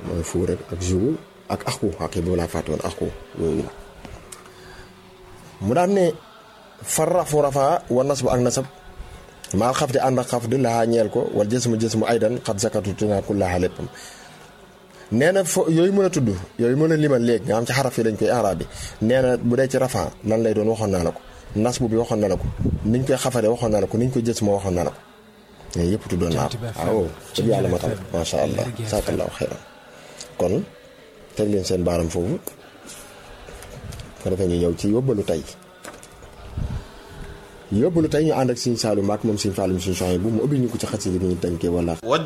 mooy fuu rek ak jiwu ak axku xaqi boobu laa fàtte woon axku yooyu mu daan ne far rafu rafaa wa nasbu ak nasab maal xaf di ànd ak xaf di laxaa ñeel ko wala jësmu jësmu aydan xat zakatu tunaa ku laxaa léppam nee na fo yooyu mën a tudd yooyu mën a limal léegi nga xam ci xaraf yi lañ koy arab bi nee na bu dee ci rafaa lan lay doon waxoon naa la ko nasbu bi waxoon na la ko niñ koy xafare waxoon naa la ko niñ koy jës moo waxoon naa la ko mais yëpp tuddoon naa ko waaw dëgg yàlla ma tam macha allah saakallahu xeyran kon teg leen seen baaram foofu ko defee ñu ñëw ci yóbbalu tey yóbbalu tey ñu ànd ak Sëñ Saalu Mbàkke moom Sëñ Faalu Sëñ Soxna bu mu ubbi ñu ko ci xasida bi ñu tënkee wala